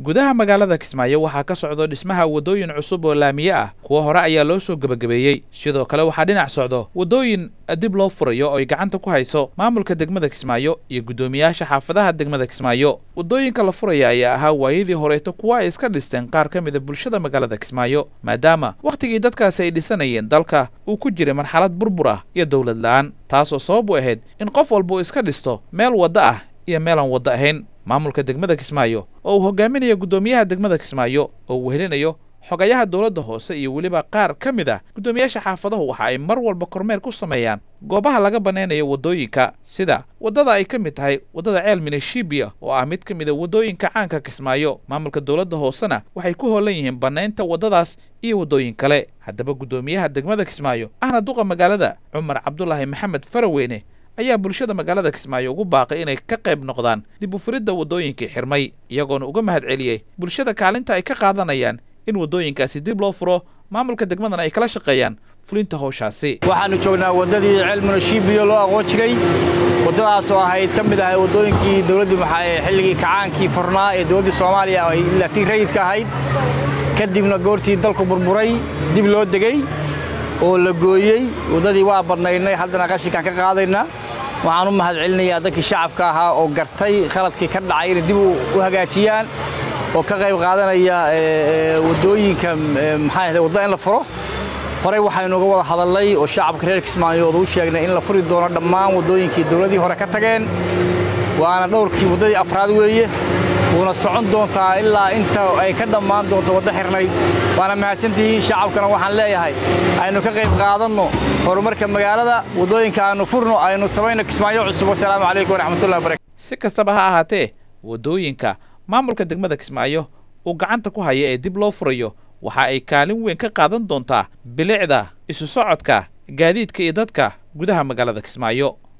gudaha magaalada kismaayo waxaa ka socdo dhismaha waddooyin cusub oo laamiye ah kuwa hore ayaa loo soo gebagabeeyey sidoo kale waxaa dhinac socdo waddooyin dib loo furayo oo ay gacanta ku hayso maamulka degmada kismaayo iyo guddoomiyaasha xaafadaha degmada kismaayo waddooyinka la furaya ayaa ahaa waayadii horeeto kuwa ay iska dhisteen qaar ka mida bulshada magaalada kismaayo maadaama wakhtigii dadkaasi ay dhisanayeen dalka uu ku jiray marxalad burbur ah iyo dowlad la'aan taasoo sabab u ahayd in qof walba uu iska dhisto meel waddo ah iyo meelaan waddo ahayn maamulka degmada kismaayo oo uu hogaaminayo guddoomiyaha degmada kismaayo oo uu wehelinayo xogayaha dowladda hoose iyo weliba qaar ka mid ah guddoomiyaasha xaafadahu waxa ay mar walba kormeer ku sameeyaan goobaha laga bannaynayo waddooyinka sida waddada ay ka mid tahay waddada ceel mineshibiya oo ah mid ka mid a waddooyinka caanka kismaayo maamulka dowladda hoosena waxay ku hoolan yihiin bannaynta waddadaas iyo waddooyin kale haddaba guddoomiyaha degmada kismaayo ahna duqa magaalada cumar cabdulaahi maxamed faraweyne ayaa bulshada magaalada kismaayo ugu baaqay inay ka qayb noqdaan dib u furidda waddooyinkii xirmay iyagoona uga mahad celiyey bulshada kaalinta ay ka qaadanayaan in waddooyinkaasi dib loo furo maamulka degmadana ay kala shaqeeyaan fulinta howshaasi waxaannu joognaa waddadii ceelmunashiibiyo loo aqoon jiray waddadaas oo ahayd ka mid ahay waddooyinkii dowladdii maxaa ee xilligii kacaankii furnaa ee dowladdii soomaaliya ay laatiin rayidka ahayd kadibna goortii dalku burburay dib loo degey oo la gooyey waddadii waa badnaynay haddana qashinkaan ka qaadaynaa waxaan u mahad celinayaa dadkii shacabka ahaa oo gartay khaladkii ka dhacay inay dib u hagaajiyaan oo ka qayb qaadanaya waddooyinka maxaa wadda in la furo horey waxaynu uga wada hadalnay oo shacabka reer kismaayood u sheegnay in la furi doono dhammaan waddooyinkii dowladdii hore ka tageen waana dhowrkii waddadii afraad weeye wuuna socon doontaa ilaa inta ay ka dhammaan doonto waddo xirnayd waana mahadsantihiin shacabkana waxaan leeyahay aynu ka qayb qaadanno horumarka magaalada waddooyinka aynu furno aynu samayno kismaayo cusub wasalaamu calaykum waraxmatullahi barakatu si kastaba ha ahaatee waddooyinka maamulka degmada kismaayo uu gacanta ku haya ee dib loo furayo waxa ay kaalin weyn ka qaadan doontaa bilicda isu socodka gaadiidka iyo dadka gudaha magaalada kismaayo